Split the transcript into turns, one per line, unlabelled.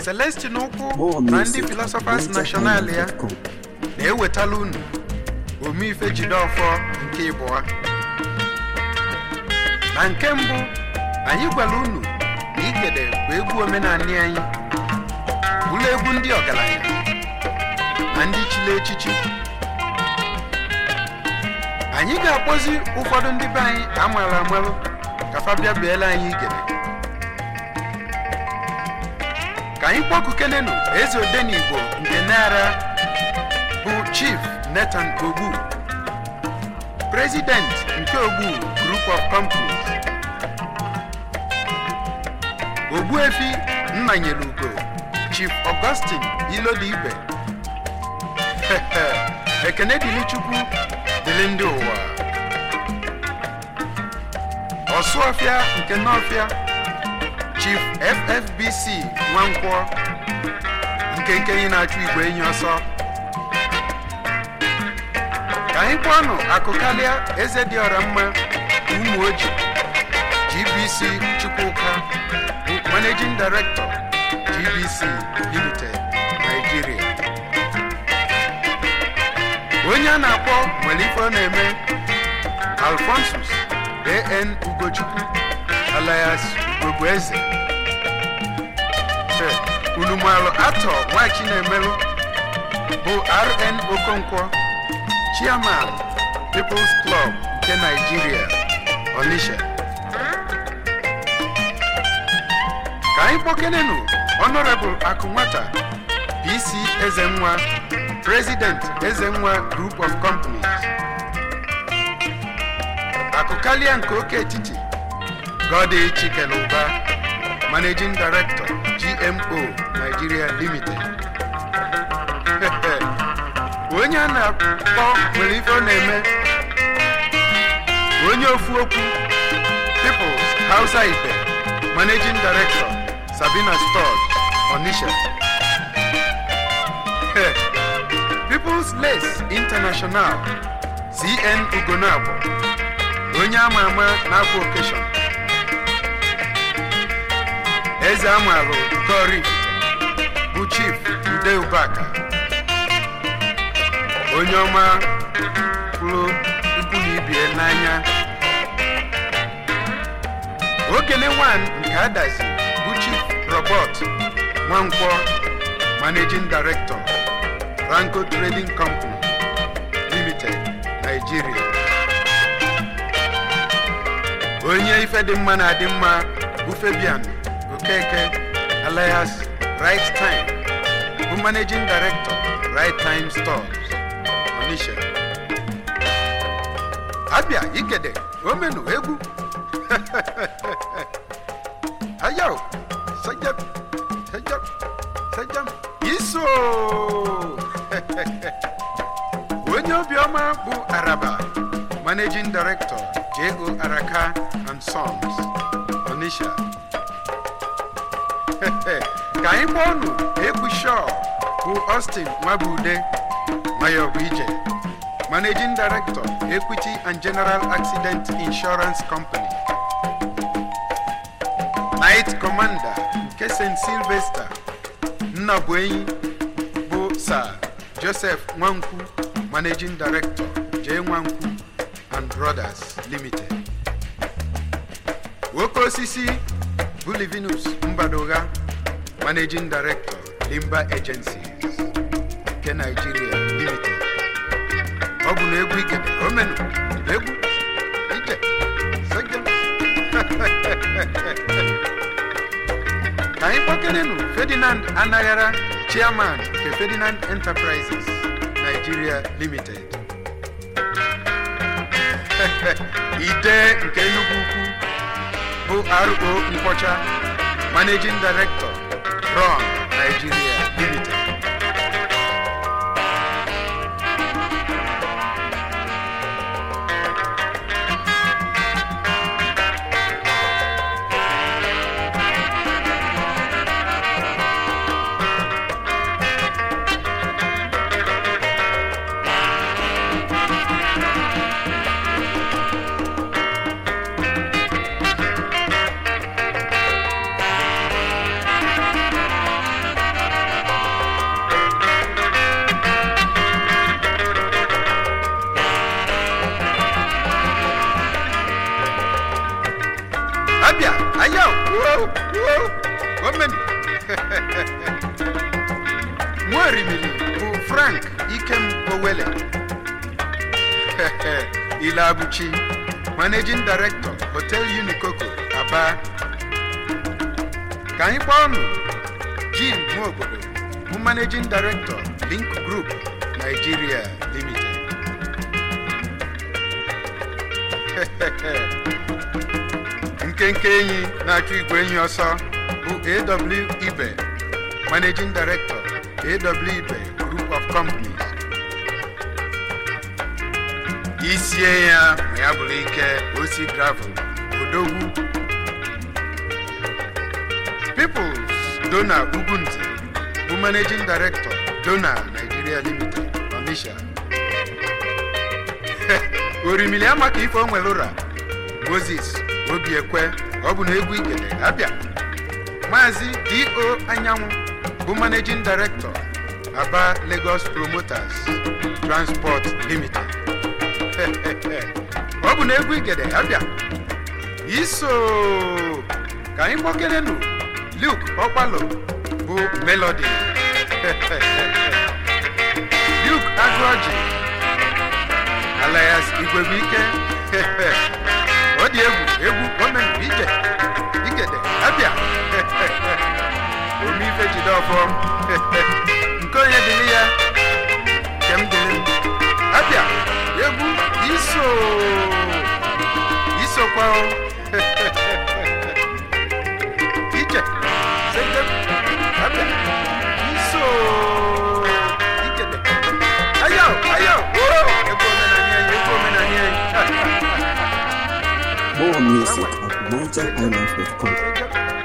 celestin ukwu
More
na ndị
music
filosofers
at
national ya
NigerHighlife.com.
na-ewetala unu omeife jideọfọ nke ịbụọ na nke mbụ anyị gwara unu na igede bụ egwu omenanị anyị bụrụ egwu ndị ọgaranya na ndị chili echichi anyị ga-akpọzi ụfọdụ ndị be anyị amaara amalụ ka fa bịa biela anyị igede ka anyị kpọkukenenu eze odenigbo nke nara bụ chief nathan ogbu president nke ogbu group of companies ogbuefi nnanyere ugo chief augustine ilodibe ekene dịrị chukwu dịrị ndị ụwa ọsụọfịa nke nọfịa chief ffbc nwankwọ nke nkenye na-achụ igwe enyi ọsọ ka anyị kpọọnụ akụkalịa eze dị ọra mma ụmụ oji gbc chukwuka bụ managing director gbc limited nigeria onye a na-akpọ nwere ife ọ na-eme alfonsus an ugochukwu alias ugogbe eze Fe, ulumalụ atọ nwachi na-emelụ bụ rn okonkwo chairman people's club nke nigeria onisha ka anyị kpọkenenu honorable akụnwata pc ezenwa president ezenwa group of companies akụkalịa nke oke etiti godi chikeluba managing director gmo nigeria limited onye a na-akpọ nwere ife ọ na-eme onye ofu okwu peoples hausa ife managing director sabina stores onisha peoples lace international cn ugonabo onye ama ama na-afọ okeshọn eze amalụ gori bụ chief ude ubaka onye ọma pụrụ ikwu na ibie n'anya okene wan nke adazi bụ chief robert nwankwọ managing director ranko trading company limited nigeria onye ife dị mma na-adị mma bụ fabian okeke alias right time bụ managing director right time stores onisha abịa igede omenu egwu ayaw sajam sajam sajam iso onye obiọma bụ araba managing director jo araka and sons onisha ka anyị kpọọ ọnụ egwu shaw bụ austin nwabude mayor bụ ije managing director equity and general accident insurance company night commander nke st sylvester nnabuenyi bụ sir joseph nwankwu managing director j nwankwu and brothers limited nwoke osisi bụ livinus mbadogha managing director limba agencies nke nigeria limited ọ bụ na egwu ikede omenu egwu ije sege ka anyị kpọkenenu ferdinand anaghara chairman nke ferdinand enterprises nigeria limited ide nke enugu ukwu bụ ro nkwọcha managing director ron nigeria limited ayo wuo wuo omenu nwaorimili bụ frank ikem owele ile abụchi managing director hotel unikoko aba ka anyị kpọọ ọnụ jim nwaobodo bụ managing director link group nigeria limited nkenke enyi na-achụ igwe enyi ọsọ bụ aw ibe managing director aw ibe group of companies isie ya ma ya bụrụ ike osi gravel odogwu peoples dona ugunze bụ managing director dona nigeria limited onisha orimili ama ka ife o nwere ụra moses obiekwe ọ bụ na egwu igede abịa maazị do anyanwụ bụ managing director aba lagos promoters transport limited ọ bụ na egwu igede abịa iso ka anyị kpọkelenu luke ọkpalo bụ melody luke agụọji alias igwebuike ọ dị egwu egwu gọọmenti ije igede abịa omeife jide ọfọ nke onye dịrị ya nke m dịrị m abịa egwu iso isokwa o ije sege abịa iso igede ayo ayo oo egwu omenani anyị egwu omenani anyị
More music at NigerIsland.com.